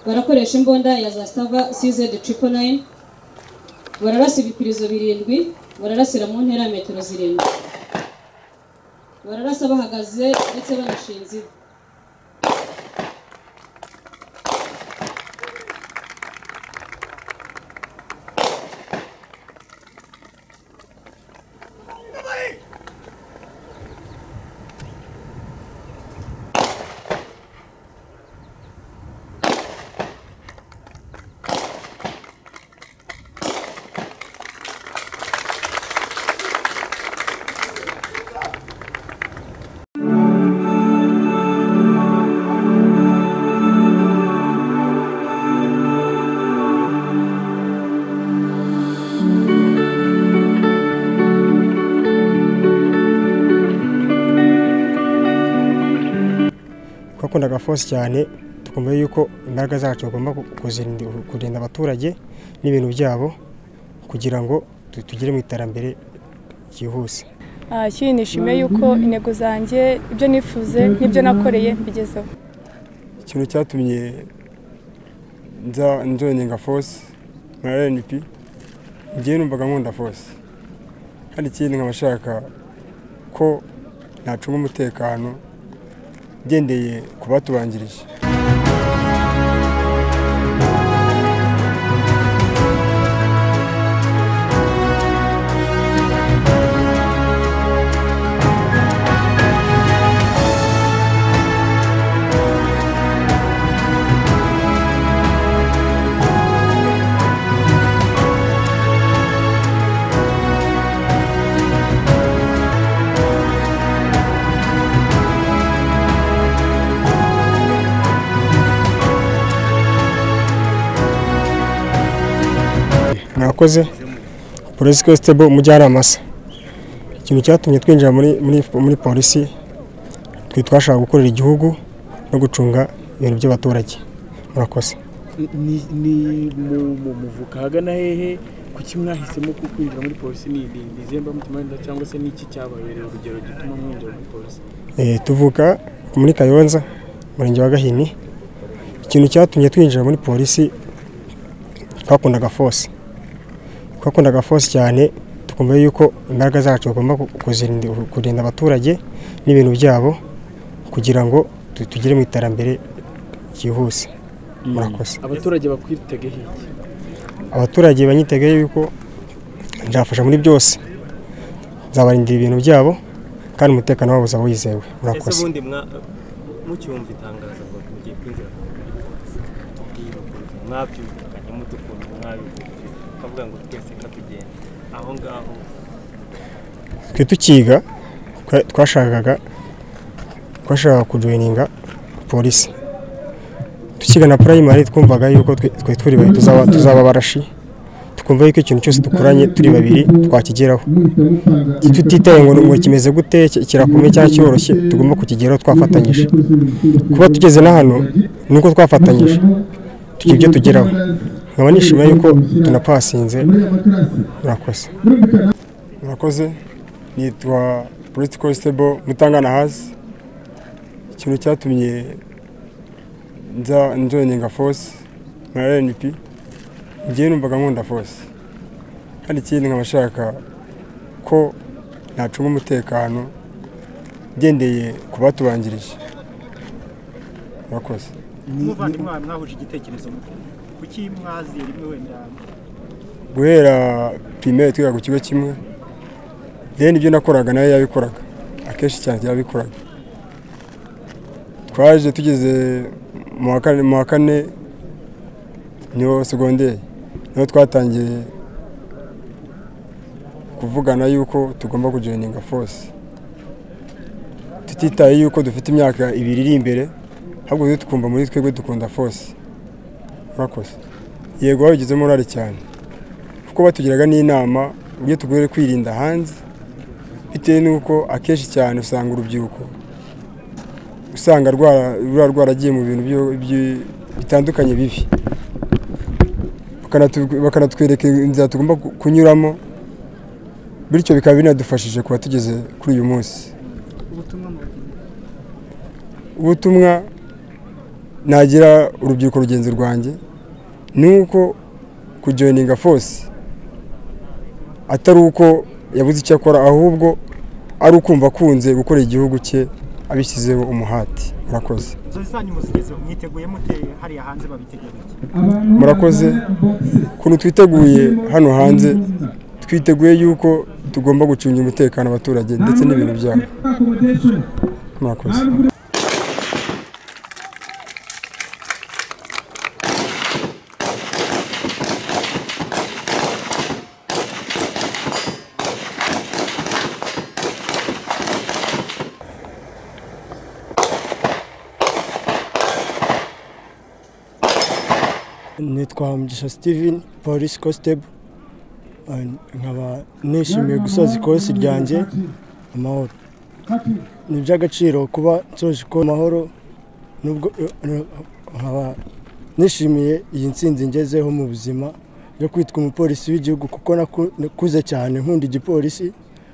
barakoresha imbunda ya za stava cz triple nine bararasa ibipirizo birindwi bararasira mu ntera ya metero zirindwi bararasa bahagaze ndetse banashinze ivi twakundaga force cyane tukumva yuko imbaraga zacu bagomba kuzirinda- kurinda abaturage n'ibintu byabo kugira ngo tu- tugere mu iterambere ryihuse Ah, ikindi nishimiye yuko intego zanjye ibyo nifuze n'ibyo nakoreye mbigezeho ikintu cyatumye nza nzonye nka force nka rnp ngewe numvaga nkunda force hari ikindi nkaba nshaka ko nacunga umutekano ngendeye ku batubanjirije mwakoze polisi constable umujyanama se ikintu cyatumye twinjira muri muri muri polisi twe twashaka gukorera igihugu no gucunga ibintu by'abaturage murakoze ni ni mu mu muvuka hagana hehe kuki mwahisemo ku kwinjira muri polisi ni ni ni izemba mutimanda cyangwa se niki cyababereye urugero gituma mwinjira muri polisi Eh, tuvuka muri kayonza umurenge wa gahini ikintu cyatumye twinjira muri polisi twakundaga force twakundaga force cyane tukumva yuko imbaraga zacu bagomba ku- kuzirinda kurinda abaturage n'ibintu byabo kugira ngo tu- tugere mu iterambere ryihuse murakoze abaturage bakwitegeho iki abaturage banyitegeye yuko nzafasha muri byose nzabarindira ibintu byabo kandi umutekano wabo uzaba wizewe ese murakoze ubundi mwa mucyumva itangazo ngo tugiye kwinjira mu gihugu, mwabyumvikanye mudukunze mwabikunze tukavuga ngo twese ka tugenda aho ngaho twe tukiga twa- twashakaga twashakaga kujoyininga polisi tukiga na primary twumvaga yuko twe twe turi babiri tuzaba tuzaba abarashi tukumva yuko ikintu cyose dukoranye turi babiri twakigeraho tutitaye ngo ngo kimeze gute ki- kirakomeye cyangwa cyoroshye tugomba kukigeraho twafatanyije kuba tugeze na hano ni uko twafatanyije tugira ibyo tugeraho nkaba nishimiye yuko tunapasinze murakoze murakoze nitwa polisi constable mutangana hasi ikintu cyatumye nza nzonye nka force nka rnp ngewe numvaga nkunda force hari ikindi nkaba nshaka ko nacunga umutekano ngendeye ku batubanjirije murakoze muvandimwe wawe mwahuje igitekerezo kuki mwaziye rimwe wenda guhera pirimeri twiga ku kigo kimwe rero ibyo nakoraga nawe yabikoraga akenshi cyane yabikoraga twaje tugeze mu wa kane mu wa kane niyo segonderi niho twatangiye kuvugana yuko tugomba kujoyininga force tutitaye yuko dufite imyaka ibiri iri imbere ahubwo tujye tukumva muri twebwe dukunda force murakoze yego babigizemo uruhare cyane kuko batugiraga n'inama uburyo tugomba kwirinda hanze bitewe n'uko akenshi cyane usanga urubyiruko usanga rwara- ruba rwaragiye mu bintu byo- byi- bitandukanye bibi Bakanatu- bakanatwereka inzira tugomba ku- kunyuramo bityo bikaba binadufashije kuba tugeze kuri uyu munsi ubutumwa mu ubutumwa nagira urubyiruko rugenzi rwanjye ni uko kujoyininga force atari uko yabuze icyo akora ahubwo ari ukumva akunze gukorera igihugu cye abishyizeho umuhati murakoze inzozi zanyu muzigezeho mwiteguye mute hariya hanze babitegereje murakoze ukuntu twiteguye hano hanze twiteguye yuko tugomba gucungira umutekano abaturage ndetse n'ibintu byabo murakoze nitwa hamugisha steven polisi kositebu nkaba nishimiye gusoza ikosi ryanjye amahoro ni iby'agaciro kuba nsoje ko amahoro nubwo eh, nkaba nishimiye iyi ntsinzi ngezeho mu buzima yo kwitwa umupolisi w'igihugu kuko naku- nakuze cyane nkunda igipolisi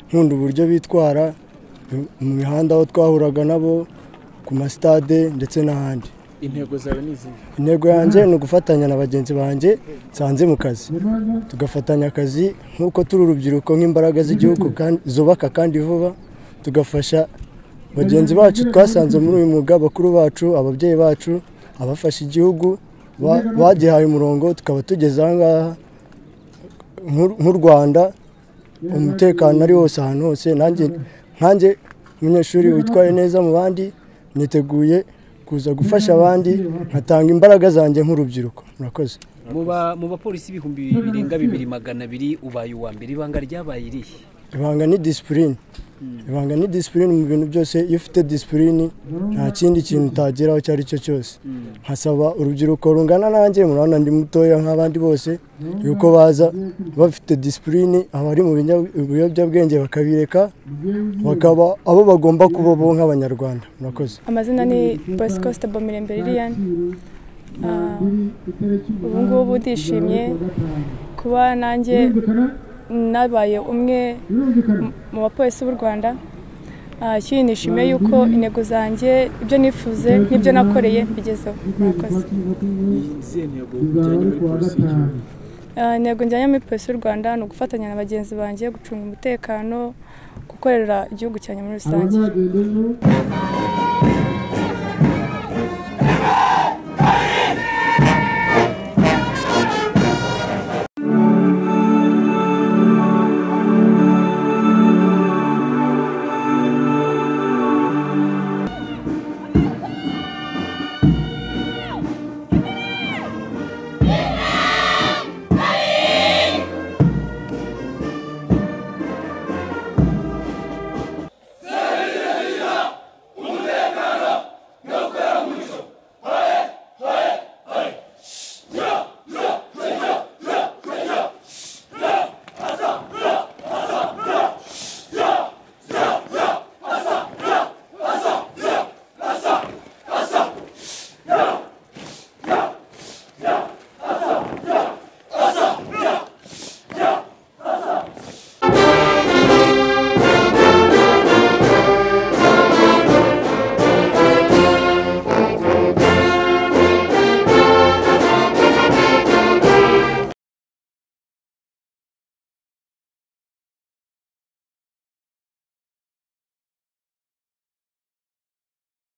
nkunda uburyo bitwara mu- mu mihanda aho twahuraga nabo ku masitade ndetse n'ahandi intego zawe ni izihe intego yanjye ni ugufatanya na bagenzi banjye nsanze mu kazi tugafatanya akazi nk'uko turi urubyiruko nk'imbaraga z'igihugu kandi- zubaka kandi vuba tugafasha bagenzi bacu twasanze muri uyu mwuga bakuru bacu ababyeyi bacu abafasha igihugu ba- bagihaye umurongo tukaba tugeze aha ngaha nk'u- nk'u rwanda umutekano ari wose ahantu hose nanjye nkanjye umunyeshuri witwaye neza mu bandi niteguye kuza gufasha abandi nkatanga imbaraga zanjye nk'urubyiruko murakoze muba mu bapolisi ibihumbi birenga bibiri magana abiri ubaye uwa mbere ibanga ryabaye irihe ibanga ni disipurine ibanga ni disipurine mu bintu byose iyo ufite disipurine nta kindi kintu utageraho icyo ari cyo cyose nkasaba urubyiruko rungana nanjye murabona ndi mutoya nk'abandi bose yuko baza bafite disipurine abari mu binya- biyobyabwenge bakabireka bakaba abo bagomba kuba bo nk'abanyarwanda murakoze amazina ni bosco stable mirembe lilian Ah, ubu ngubu ndishimye kuba nanjye nabaye umwe mu- mu bapolisi b'u rwanda Ah, ikindi nishimiye yuko intego zanjye ibyo nifuze n'ibyo nakoreye mbigezeho murakoze ni izihe ntego ujyanye muri polisi y'igihugu Ah, intego njyanye muri polisi y'u rwanda ni ugufatanya na bagenzi banjye gucunga umutekano gukorera igihugu cyanjye muri rusange Thank you.